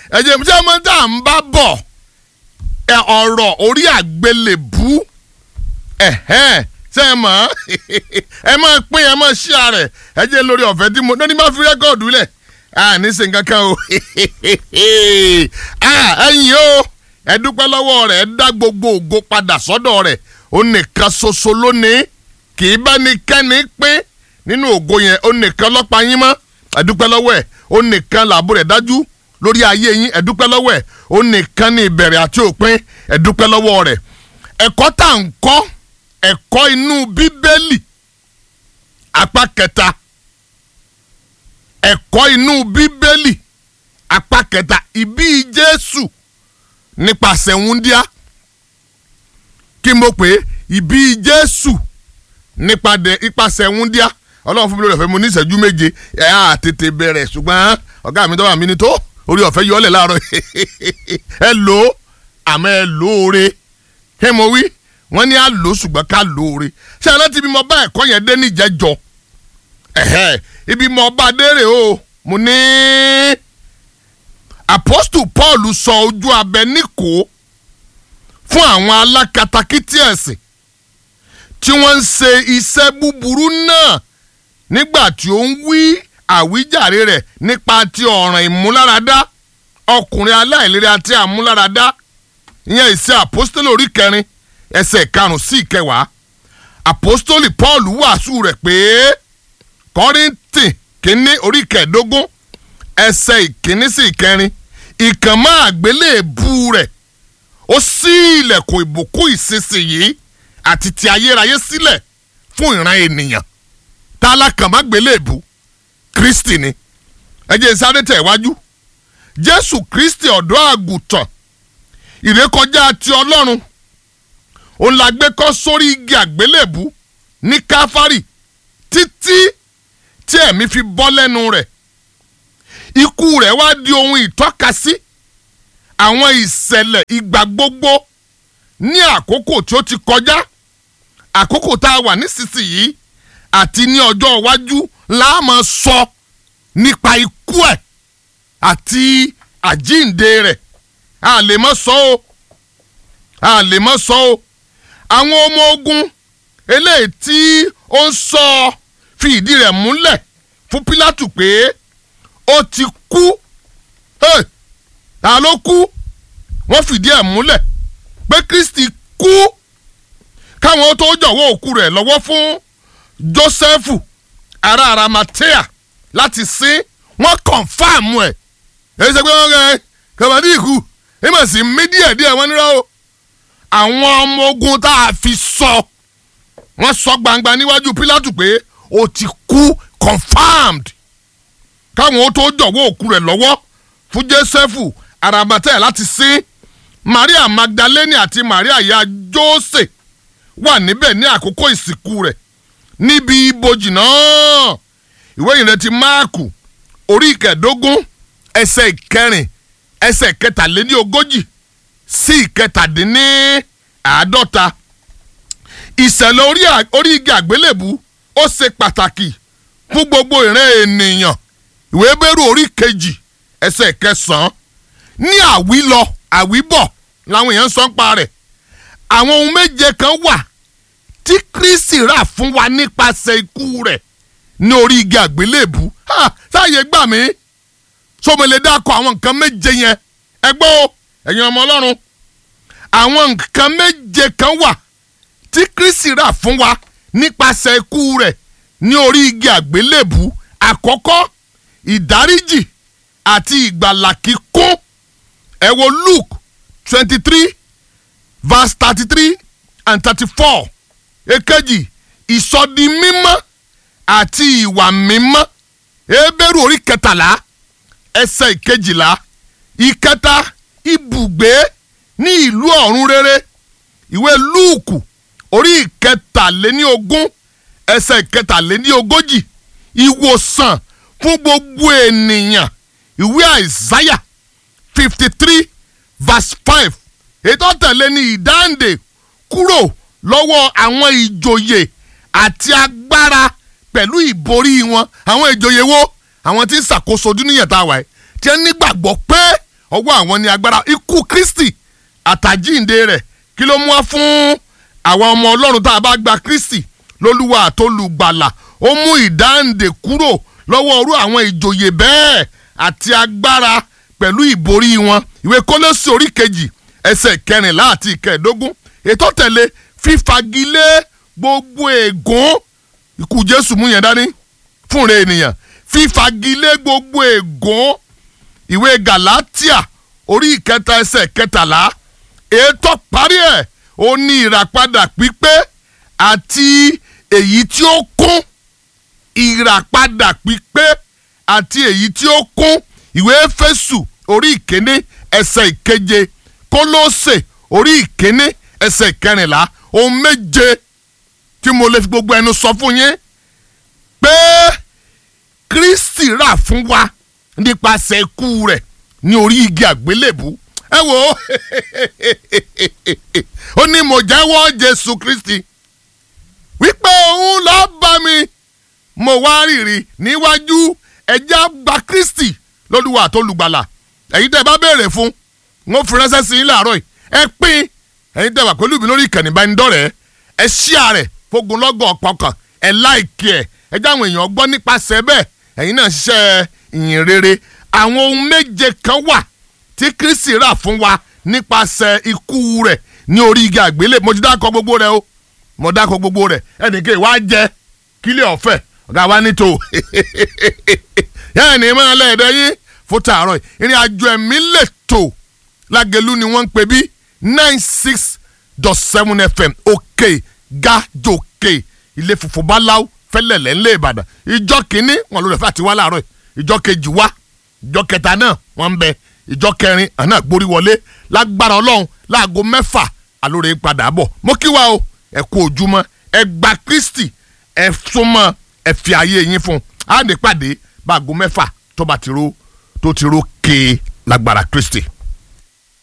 ẹ̀jẹ̀ mi sẹ́ mọ́ tá à ń bá bọ̀ ẹ ọ̀rọ̀ orí àgbélébú ẹ̀hẹ́n ṣe é mọ̀ ẹ máa pín ẹ máa ṣí ààrẹ ẹ jẹ́ lórí ọ̀fẹ́ tí mo lóní bá fi rẹ́kọ̀dù lẹ̀ à ní ṣe nǹkan kan o ẹ̀yin o ẹ dúpẹ́ lọ́wọ́ rẹ̀ ẹ dá gbogbo ògo padà sọ́dọ̀ rẹ̀ ó nìkan ṣoṣo lónìí kì í bá ní kẹ́ni pín nínú ògo yẹn ó nìkan lọ́pàá yín mọ́ ẹ dúpẹ́ lọ́wọ́ ẹ̀ ó nìkan làbò rẹ̀ dájú lórí ayé yín ẹ dúpẹ́ lọ́wọ́ ẹ̀ ó nìkan ní ìbẹ̀rẹ̀ àti òpin ẹ dúpẹ́ lọ́wọ́ rẹ̀ ẹ̀kọ́ tá à ń kọ́ ẹ̀kọ́ inú bíbélì apá kẹta ẹ̀kọ́ inú bíbélì apá kẹta ìbí jésù nípasẹ̀ wúndíá kí mo pè é ìbí jésù nípasẹ̀ wúndíá ọlọ́run fún mi lórí ọ̀fẹ́ mo ní ìṣẹ́jú méje ẹ̀ á tètè bẹ̀rẹ̀ ṣùgbọ́n ọ̀gá mi tó wà mí ni tó orí ọ̀fẹ́ yọ ọ́ lẹ̀ láàárọ̀ ẹ lò ó àmọ́ ẹ lóore kí mo wí wọ́n ní à lò ṣùgbọ́n ká lóore ṣé aláǹtí ibi mo bá ẹ̀kọ́ yẹn dé níjẹ́jọ́ ẹ̀hẹ́ ibi mo bá dérè o mo ní apostle paul sọ ojú abẹ níkò fún àwọn alákatakítí ẹ̀sìn tí wọ́n ń ṣe iṣẹ́ búburú náà nígbà tí ó ń wí àwíjàre rẹ̀ nípa ti ọ̀ràn ìmúláradá ọkùnrin aláìlera àti àmúláradá ìyẹn ìṣe apostoli orí kẹrin ẹsẹ̀ karùn-ún sí ìkẹwàá apostoli paul wàásù rẹ̀ pé kọ́rìntì kínní orí kẹẹ̀dógún ẹsẹ̀ ìkíní sí ìkẹrin ìkànnmá àgbélébù rẹ̀ ó ṣí ilẹ̀kùn ìbùkún ìsinsìnyí àti ti ayérayé sílẹ̀ fún ìran ènìyàn tálákànmá gbélébù kristi ni ẹ jẹ́ sáré tẹ̀ wájú jésù kristi ọ̀dọ́ àgùntàn ìrékọjá ti ọlọ́run òun la gbé kọ́ sórí igi àgbélébù ní káfárì títí tí ẹ̀mí fi bọ́ lẹ́nu rẹ̀ ikú rẹ̀ wá di ohun ìtọ́kasí àwọn ìṣẹ̀lẹ̀ ìgbà gbogbo ní àkókò tí ó ti kọjá àkókò tá a wà nísinsìnyí àti ní ọjọ́ iwájú la máa sọ nípa ikú ẹ̀ àti àjíǹde rẹ̀ a lè má sọ o a lè má sọ o àwọn ọmọ ogun eléyìí tí ó ń sọ fi ìdí rẹ̀ múlẹ̀ fún Pílátù pé ó ti kú hey, ta ló kú wọ́n fìdí ẹ̀ múlẹ̀ pé Kristi kú káwọn tó jọ̀wọ́ òkú rẹ̀ lọ́wọ́ fún Jósẹ́fù ará Arimatea láti sin wọ́n kọ̀nfàmù ẹ̀ èyí ṣe pé wọ́n rẹ̀ kàbàdí ìkú ìmọ̀ sí mí díẹ̀ díẹ̀ wọ́n nírọ̀ o àwọn ọmọ ogun tá a fi sọ wọ́n sọ gbangba níwájú Pílátù pé ó ti kú confirmed káwọn tó jọ̀wọ́ òkú rẹ̀ lọ́wọ́ fún Jósẹ́fù Arimatea láti sin Maria Magdalene àti Maria ìyá Jósè wà níbẹ̀ ní àkókò ìsìnkú rẹ̀ níbi ibojì náà ìwé ìrètí Máàkù orí ìkẹẹ̀dógún ẹsẹ̀ ìkẹrin ẹsẹ̀ kẹtàléní ogójì sí ìkẹtàdínní àádọ́ta ìṣẹ̀lẹ̀ orí igi àgbélébù ó ṣe pàtàkì fún gbogbo ìran ènìyàn ìwé bẹ́rù orí kejì ẹsẹ̀ kẹsàn-án ní àwílọ àwíbọ̀ làwọn èèyàn sọ ń pa rẹ̀ àwọn ohun méje kan wà tí Kristi rà fún wa nípasẹ̀ ikú rẹ̀ ní orí igi àgbélébù sáàyè gbà mí sọmọlẹ dákọ àwọn nǹkan méje yẹn ẹ gbọ́ o ẹ̀yin ọmọ ọlọ́run àwọn nǹkan méje kan wà tí Kristi rà fún wa nípasẹ̀ ikú rẹ̀ ní orí igi àgbélébù àkọ́kọ́ ìdáríjì àti ìgbàlà kíkún ẹ wo Luke twenty three verse thirty three and thirty four èkejì ìsọdi mímọ́ àti ìwà mímọ́ Hébérù orí kẹtàlá ẹsẹ̀ ìkejìlá ìkẹta ibùgbé ní ìlú ọ̀run rere ìwé lúùkù orí ìkẹtàléní ogún ẹsẹ̀ ìkẹtàléní ogójì ìwòsàn fún gbogbo ènìyàn ìwé àìsáyà fifty three verse five ètò tẹ̀lé ní ìdáǹdè kúrò lọ́wọ́ àwọn ìjòyè àti agbára pẹ̀lú ìborí wọn àwọn ìjòyè wo àwọn tí ń ṣàkóso dúníyàn tá a wà yìí tí wọ́n nígbàgbọ́ pé ọwọ́ àwọn ní agbára ikú kristi àtàjíǹde rẹ̀ kí ló mú wá fún àwọn ọmọ ọlọ́run tá a bá gba kristi lólúwa àtolùgbàlà ó mú ìdáǹdè kúrò lọ́wọ́ orú àwọn ìjòyè bẹ́ẹ̀ àti agbára pẹ̀lú ìborí wọn ìwé kólósì orí kejì ẹsẹ̀ kẹrìnlá àti ìkẹẹ̀dógún ètò tẹ̀lé fífagilé gbogbo ègún ikú jésù mú yẹn dání fúnra ènìyàn fífagilé gbogbo ègún ìwé galatia orí ìkẹta ẹsẹ̀ kẹtàlá ètò parí ẹ̀ ó ní ìràpadà pípé àti èyí tí ó kún ìràpadà pípé àti èyí tí ó kún ìwé éfésù orí ìkéní ẹsẹ̀ ìkeje kólósè orí ìkéní ẹsẹ̀ ìkẹrìnlá ohun méje tí mo lè fi gbogbo ẹnu sọ fún yín pé kristi rà fún wa nípasẹ̀ ikú rẹ̀ ní orí igi àgbélébù ẹ wò ó ó ní mo jẹ́wọ́ jésù kristi wípé òun ló bá mi mo wá rìrì níwájú ẹjẹ́ gba kristi lólúwa àtolùgbàlà ẹ̀yin tẹ́ ẹ bá béèrè fún wọn fi ránṣẹ́ sí i láàárọ̀ yìí ẹ pín ẹ̀yin tẹ́ wà pẹ̀lú mi lórí ìkànnì ìbánidọ́rẹ̀ẹ́ ẹ ṣíà rẹ̀ fogunlọ́gọ̀ ọ̀pọ̀kàn ẹ láìkí ẹ̀ ẹ jẹ́ àwọn èèyàn gbọ́ nípasẹ̀ bẹ́ẹ̀ ẹ̀yin náà ṣiṣẹ́ ìyìn rere àwọn ohun méje kan wà tí kristi rà fún wa nípasẹ̀ ikú rẹ̀ ní orí igi àgbélé mo ti dákọ̀ gbogbo rẹ̀ o mo dákọ̀ gbogbo rẹ̀ ẹnìkan ìwà jẹ kílẹ̀ ọ̀fẹ́ ọ̀gá wa ní tó yẹ́n ní máa lẹ́ẹ̀dẹ́ yín fún tààrọ̀ yìí ìrìn àjò ẹ̀mí lè tò lágẹ̀lú ni wọ́n ń pè bí nine six dot seven fm òkè gàjòkè ilé funfun báláwo fẹ́lẹ̀lẹ̀ ńlẹ̀ ìbàdàn ìjọ kìíní wọn lórí ẹ̀fẹ́ àti wá láàárọ̀ yìí ìjọ kejì wá ìjọ kẹta náà wọ́n ń bẹ ìjọ kẹrin àná gbórí wọlé lágbára ọlọ́run láago mẹ́fà alóore padà bọ̀ mo kí wa o ẹ kú ojúmọ́ ẹ gba kristi ẹ súnmọ́ ẹ fi ayé yín fún un á ní pàdé báago mẹ́fà tó bá ti ro tó ti ro kéé lágbára kristi.